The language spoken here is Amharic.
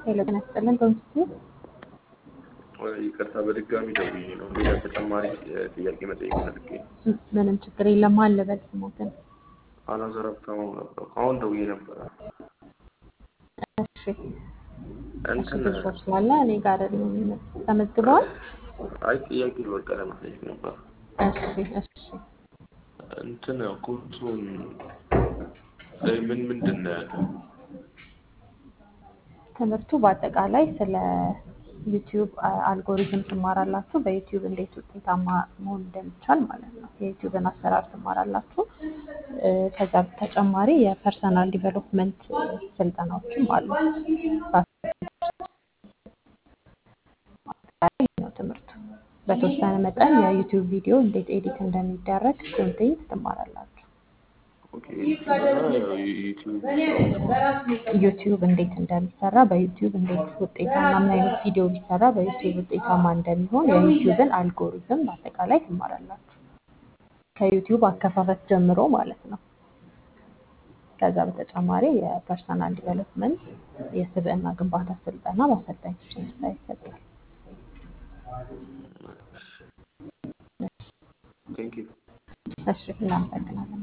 ሄሎ ጤና ይስጥልን ቶንስቲ ይቅርታ በድጋሚ ደውዬ ነው። ሌላ ተጨማሪ ጥያቄ መጠየቅ ፈልጌ ነው። ምንም ችግር የለም አለ በል ስሞትን አላዛር ሀብታሙ ነበር። አሁን ደውዬ ነበረ። እሺ እሺ እንትን ብዙ ሰው ስላለ እኔ ጋር አይደለም የሚመጣው ተመዝግበዋል አይ ጥያቄ በቃ ለመጠየቅ ነበር። እሺ እሺ እንትን ኮርሱን ምን ምንድን ነው ያለው? ትምህርቱ በአጠቃላይ ስለ ዩቲዩብ አልጎሪዝም ትማራላችሁ። በዩቲዩብ እንዴት ውጤታማ መሆን እንደሚቻል ማለት ነው። የዩቲዩብን አሰራር ትማራላችሁ። እ፣ ከዛ በተጨማሪ የፐርሰናል ዲቨሎፕመንት ስልጠናዎችም አሉ። በአጠቃላይ ይህ ነው ትምህርቱ። በተወሰነ መጠን የዩቲዩብ ቪዲዮ እንዴት ኤዲት እንደሚደረግ ኮንቴንት ትማራላችሁ። ኦኬ እና ዩቲዩብ ዩቲዩብ እንዴት እንደሚሰራ በዩቲዩብ እንዴት ውጤታማ ምን አይነት ቪዲዮ ቢሰራ በዩቲዩብ ውጤታማ እንደሚሆን የዩቲዩብን አልጎሪዝም በአጠቃላይ ትማራላችሁ። ከዩቲዩብ አከፋፈት ጀምሮ ማለት ነው። ከዛ በተጨማሪ የፐርሰናል ዲቨሎፕመንት የስብዕና ግንባታ ስልጠና በአሰልጣኞች መስሪያ ይሰጣል። ቴንክ ዩ እሺ እናመሰግናለን።